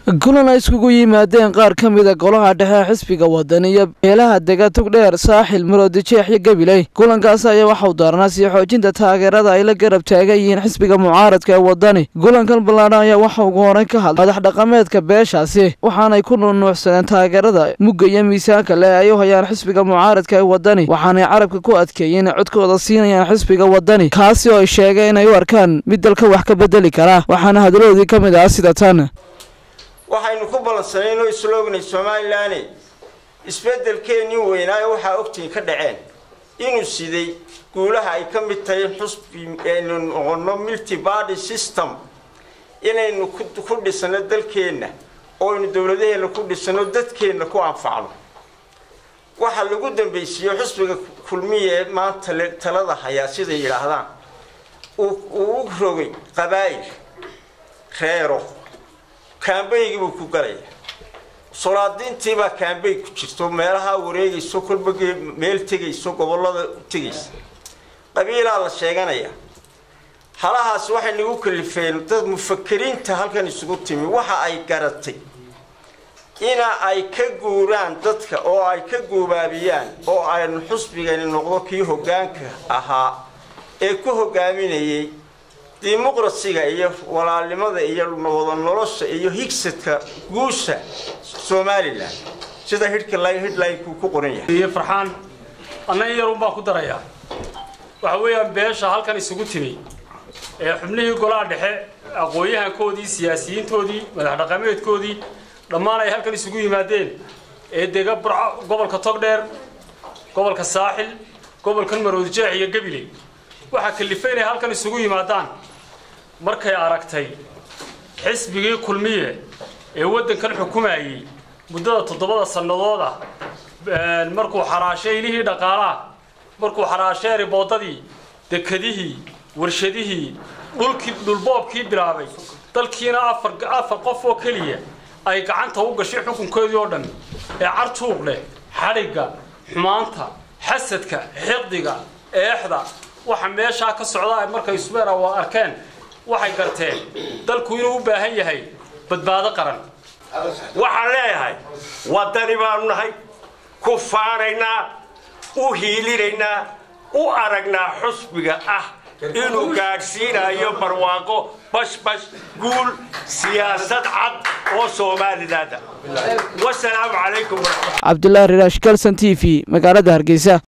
kulan ay iskugu yimaadeen qaar ka mida golaha dhexe xisbiga wadani iyo beelaha dega tugdheer saaxil maroodijeex iyo gabiley kulankaas ayaa waxau daarnaa sii xoojinta taageerada ay la garab taagan yihiin xisbiga mucaaradka ee wadani kulankan ballaadhan ayaa waxa ugu horeyn ka hadlay madax dhaqameedka beeshaasi waxaanay ku nuunuucsadeen taageerada mugga iyo miisaanka leh ay u hayaan xisbiga mucaaradka ee wadani waxaanay carabka ku adkeeyeen codkooda siinayaan xisbiga wadani kaasi oo ay sheegeen inay u arkaan mid dalka wax ka bedeli kara waxaana hadaladoodii ka mid ah sida tan waxaynu ku ballansanayn oo isla ognay somalilan isbeddelkeennii weynaayo waxaa ogtiin ka dhaceen inuu siday guulaha ay ka mid tahay xusbi aynu noqono multi barty system inaynu ku dhisano dalkeenna oo aynu dowladaheenna ku dhisano dadkeenna ku anfacno waxaa lagu dambaysiiye xusbiga kulmiya ee maanta talada hayaa siday yidhaahdaan uu u rogay qabaa'il reero kaambaygii buu ku galaya solaadiintiibaa kaambay ku jirto meelaha wareegayso kolba meel tegayso gobollada tegaysa qabiilaa la sheeganaya halahaas waxay nagu kalifeen dad mufakiriinta halkan isugu timi waxa ay garatay ina ay ka guuraan dadka oo ay ka guubaabiyaan oo aynu xusbigani noqdo kii hoggaanka ahaa ee ku hoggaaminayay dimuqrasiga iyo walaalnimada iyo wada nolosha iyo higsadka guusha somalilan sida hidhkahidhlaynkuu ku qoran yahay farxaan anna in yarun baan ku darayaa waxa weeyaan beesha halkan isugu timi ee xubnihii golaha dhexe aqoon-yahankoodii siyaasiyiintoodii madax dhaqameedkoodii dhammaan ay halkan isugu yimaadeen ee dega burco gobolka togdheer gobolka saaxil gobolkan maroodijeex iyo gabiley waxaa kalifay inay halkan isugu yimaadaan markay aragtay xisbigii kulmiye ee waddankan xukumayey muddada toddobada sannadooda markuu xaraashay ilihii dhaqaalaha markuu xaraashay riboodadii dekadihii warshadihii dhulkii dhulboobkii bilaabay dalkiina afar afar qof oo keliya ay gacanta u gashay xukunkoodii oo dhan ee cartuuq leh xadhigga xumaanta xasadka xiqdiga eexda waxa meeshaa ka socda markay subeera waa arkeen waxay garteen dalku inuu u baahan yahay badbaado qaran waxaan leeyahay waddani baanu nahay ku faanaynaa u hiilinaynaa u aragnaa xusbiga ah inuu gaadhsiinayo barwaaqo bashbash guul siyaasad cad oo soomalilaada wasalaamu calaykum cabdulaahi riraash kalson t v magaalada hargeysa